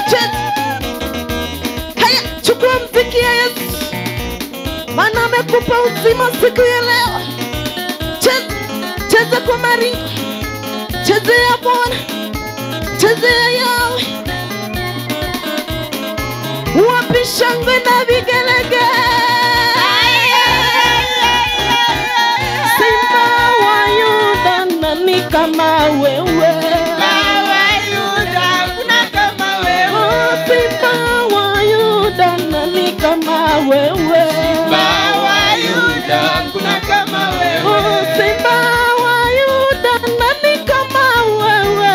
cheza haya chukua mziki ya yesu maana amekupa uzima siku ya leo cheza cheza kwa maringo chezea bwana chezea yawe wapi shangwe na vigelege simba wa yuda nani kama wewe Oh, simba wa yuda nani kama wewe Oh, simba wa yuda nani kama wewe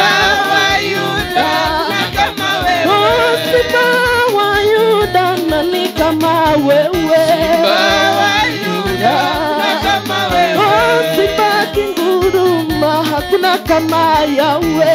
Oh, simba wa yuda nani kama wewe Oh, simba kinguruma hakuna kama yawe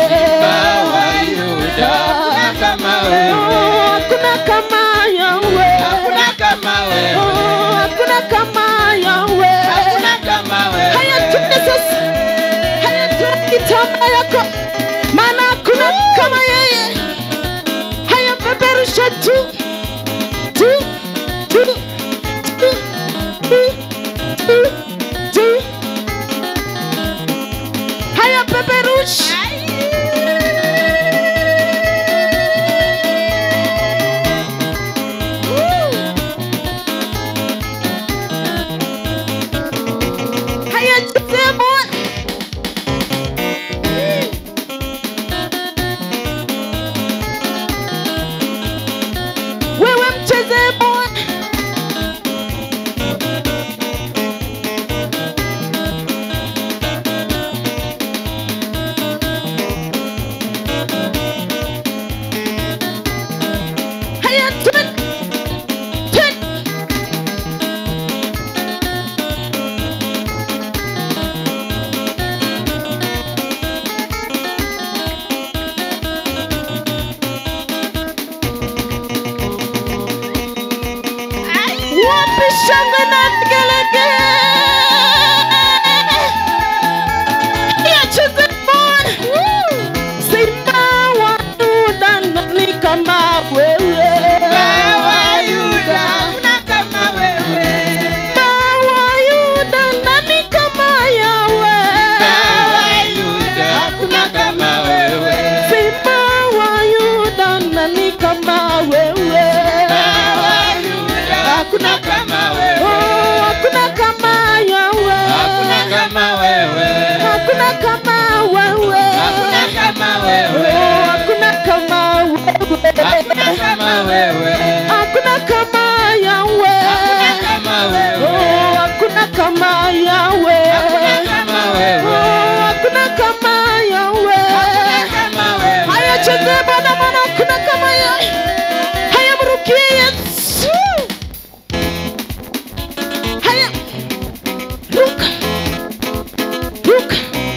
Oh, hakuna kama yawe Oh, hakuna kama yawe haya tuende sasa haya toa kitamba yako maana hakuna kama yeye haya peperusha juu juu juu juu juu juu juu haya peperusha haya chezea bwana wewe mchezee bwana haya twende twende wapi shangwe na vigelegele yacheze bwana simba wa yuda nani kama wewe simba wa yuda nani kama yawe simba wa yuda nani kama wewe Hakuna kama wewe. Oh, hakuna kama yawe Hakuna kama wewe. hakuna kama wewe Hakuna kama wewe. Oh, hakuna kama wewe Hakuna kama wewe. hakuna kama yawe Hakuna kama wewe. Oh, hakuna kama yawe Hakuna kama wewe. Oh, hakuna kama yawe Hakuna kama wewe. haya chezee bwana maana hakuna kama yawe haya mrukie yesu haya ruka ruka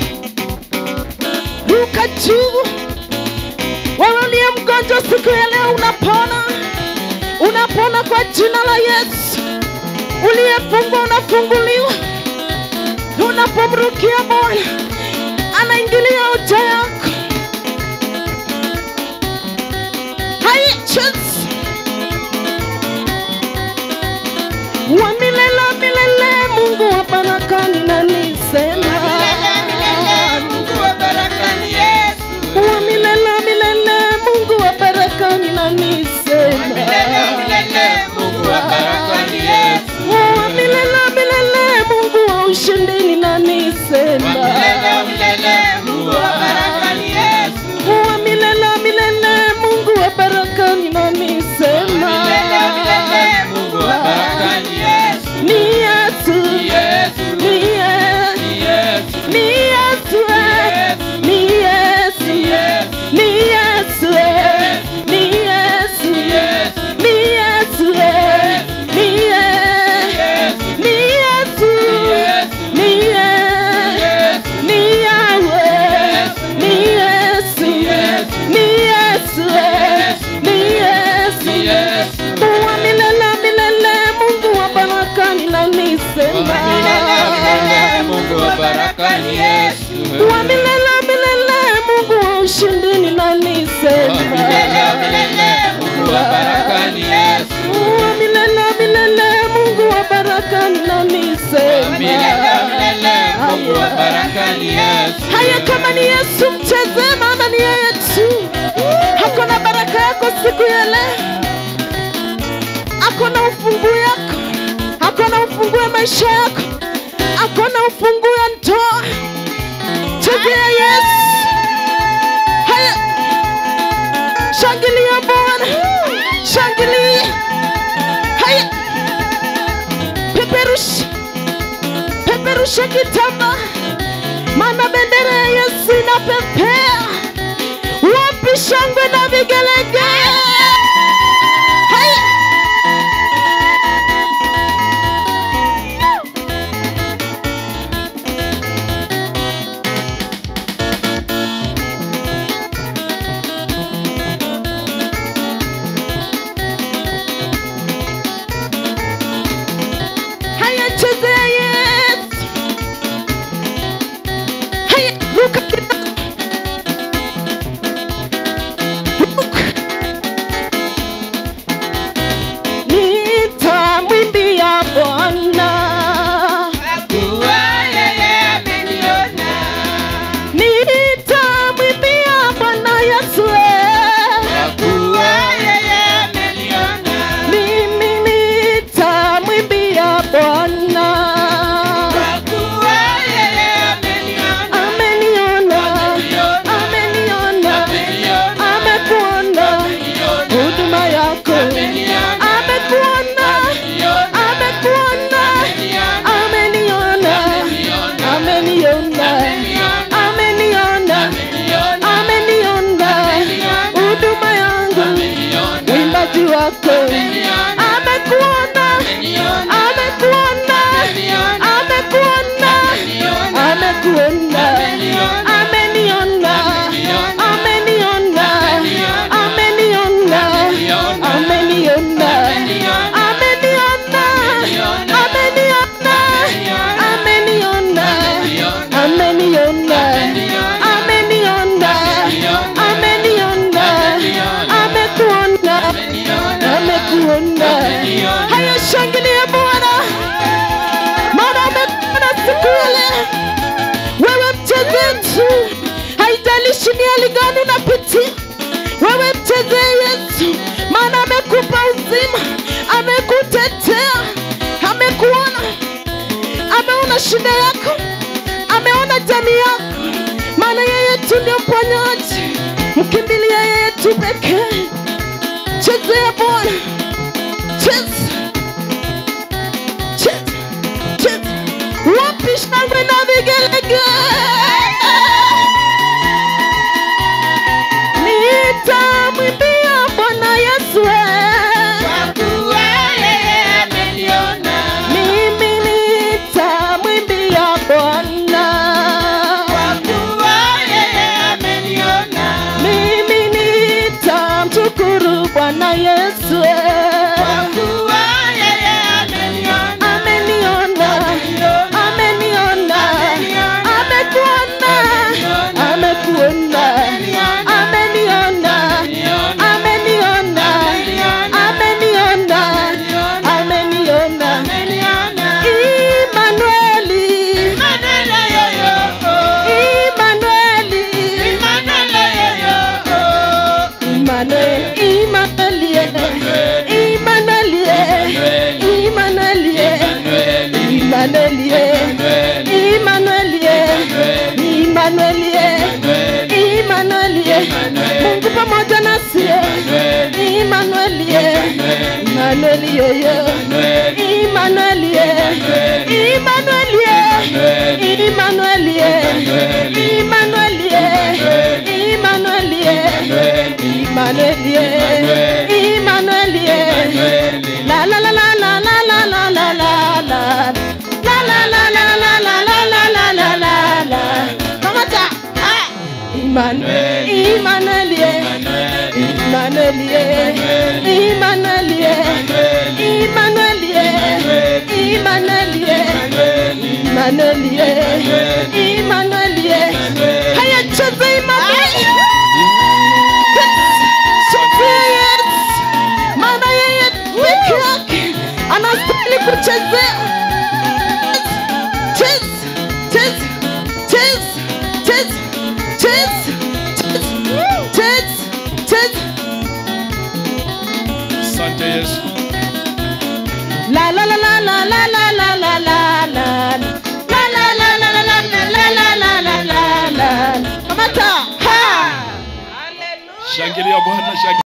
ruka juu wewe uliye mgonjwa siku ya leo unapona unapona kwa jina la yesu uliyefungwa unafunguliwa unapomrukia bwana anaingilia uja yako haya cheza wa milele milele mungu wa baraka ninanisema Mungu wa baraka ni Yesu. wa milele milele mungu wa baraka ninanisema Milele milele Mungu wa baraka ni Yesu. wa milele milele mungu wa ushindi ninanisema Milele milele Mungu wa baraka ni Yesu. wa milele milele mungu wa baraka ninanisema Milele milele Mungu wa baraka ni Yesu. ni yesu Yesu. ni yesu Ni Yesu. ni yesu ni yesu ni yesu ni yesu ni yesu ni yesu ni yesu ni yesu ni yawe ni yesu ni yesu ni yesu wa milele milele mungu wa baraka ninanisema Milele milele Mungu wa baraka ni Yesu. wa milele milele mungu wa ushindi ninanisema Milele baraka ninanisema milele milele Mungu wa baraka ni Yesu haya kama ni yesu mchezee maana ni yeye tu hakuna baraka yako siku ya leo akona ufunguo yako akona ufunguo ya maisha yako akona ufunguo ya ndoa chezea yesu haya shangilia bwana shangilia haya peperusha peperusha kitamba maana bendera ya yesu inapepea wapi shangwe na vigelegele haya haya chezea yesu haya ruka kidogo ruka nitamwimbia bwana kuwa yeye ameniona nitamwimbia bwana yesu eh. kuwa yeye ameniona mimi nitamwimbia bwana kuwa yeye ameniona ameniona ameniona amekuona huduma yako amekuona amekuona ameniona ameniona ameniona ameniona huduma yangu uimbaji wako amekuona amekuona amekuona amekuona ameniona ameniona ameniona ameniona ameniona ameniona ameniona ameniona ameniona ameniona amekuona amekuona haya shangilia bwana maana amekuona siku ya leo wewe mchezetu haijalishi ni hali gani unapitia wewe mchezee yesu maana amekupa uzima amekutetea amekuona ameona shida yako ameona jamii yako maana yeye tu ndio mponyaji mkimbilia yeye tu pekee chezea bwana cheza cheza cheza wapi shangwe na vigelegele nitamwimbia bwana yesu eh. kuwa yeye ameniona mimi nitamwimbia bwana kuwa yeye ameniona mimi nitamshukuru bwana yesu eh. kuwa yeye ameniona ameniona ameniona amekuona amekuona ameniona ameniona ameniona ameniona Imanueli Imanueli Imanuel Imanueli Imanueli Imanueli Imanueli Imanueli Imanueli Mungu pamoja nasi Imanueli Imanueli yoyo Imanueli Imanueli Imanueli Imanueli Imanueli Imanueli Imanueli La la la la la la la la la la la La la la la la la la la la la la la Kamata Ah Emmanuel Emmanuel Emmanuel Emmanuel Emmanuel Emmanuel Emmanuel Haya cheza Emmanuel Chezea Yesu maana yeye peke yake anastahili kuchezea Asante Yesu. La la la la la la la la la la la. La la la la la la la la la la la la la. Kamata. Ha! Shangilia Bwana, shangilia.